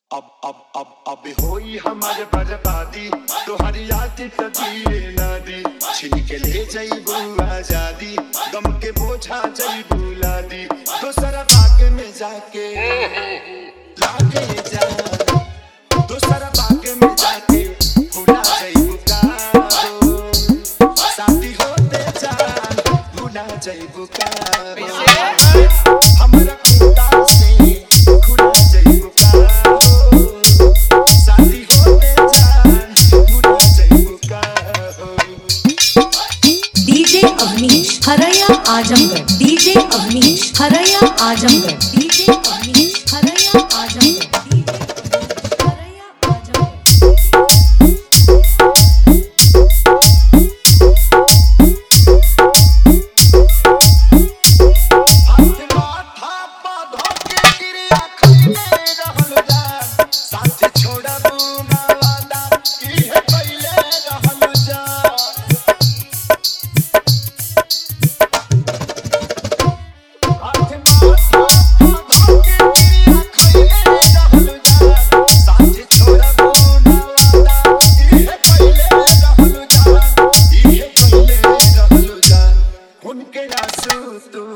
अब अब अब अब होई हमारे बर्बादी तोहरी याद तजीरे ना दी छिन के ले जईबू आजादी गम के बोझा जईबू लादी दोसरा बाग में जाके लागे जा दोसरा बाग में जाके भुला जईबू का हो साथी होते जान भुला जईबू का हो हमरा खुदा से खुला जईबू का हो साथी होते जान भुला जईबू का हो डीजे अवनीश हरया आजमगढ़ डीजे अवनीश हरया आजमगढ़ डीजे अवनीश हरया आजमगढ़ डीजे अवनीश हरया आजमगढ़ हाथ माथा पौधों के क्रिया खइले रहल जा साथ छोड़बू ना वादा इहे पहिले रहल जा हाथ माथा पौधों के क्रिया खइले रहल जा साथ छोड़बू ना वादा इहे पहिले रहल जा इहे पहिले रहल जा उनके आंसू तू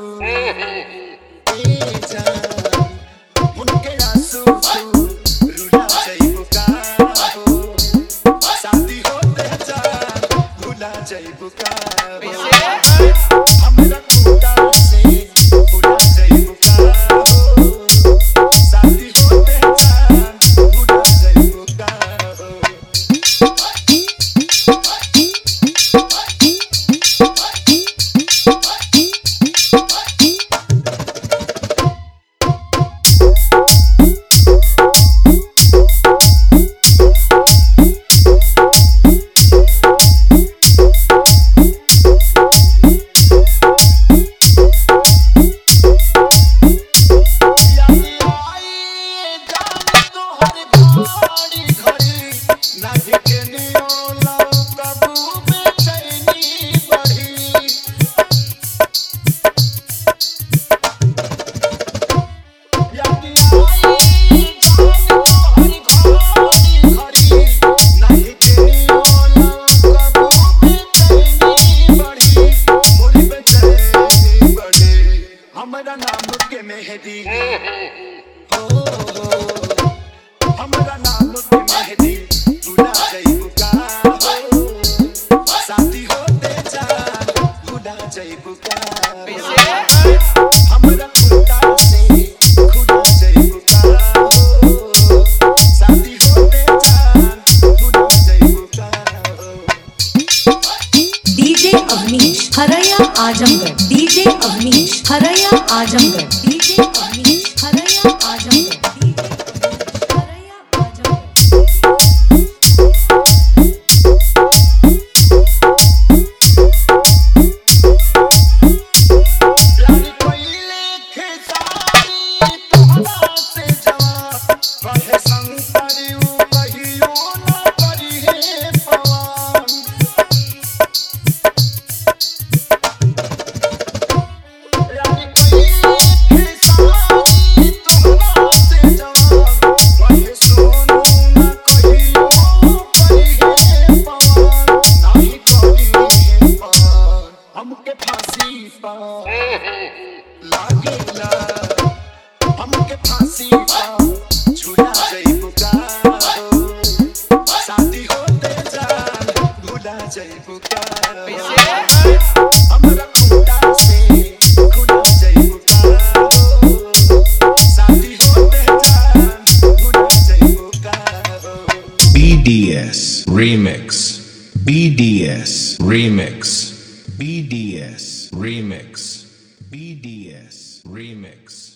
हमारा नाम के मेहदी हो हो हमरा नाम के मेहदी भुला जइबू का हो साथी होते जान भुला जइबू का हो हमरा खुदा से खुदा जइबू का हो साथी होते जान भुला जइबू का हो डीजे अवनीश हरया आजमगढ़ डीजे अवनीश हरया आजमगढ़ डीजे अवनीश हरया आजमगढ़ डीजे अवनीश हरया आजमगढ़ प्यारी कोइले खेसारी तोहरा से जवान कहे संतरी उ कहियो न करी हे पवन प्यारी कोइले खेसारी तोहरा से जवान कहे सोनू न कहियो करी हे पवन नाही करी हे पवन हमके फांसी पा लागेला हमके फांसी पा छुला जइबू का हो शादी होते जान भुला जइबू का हो हमरा खुदा से खुला जइबू का हो शादी होते जान भुला जइबू का हो BDS Remix. BDS Remix. BDS Remix. BDS Remix.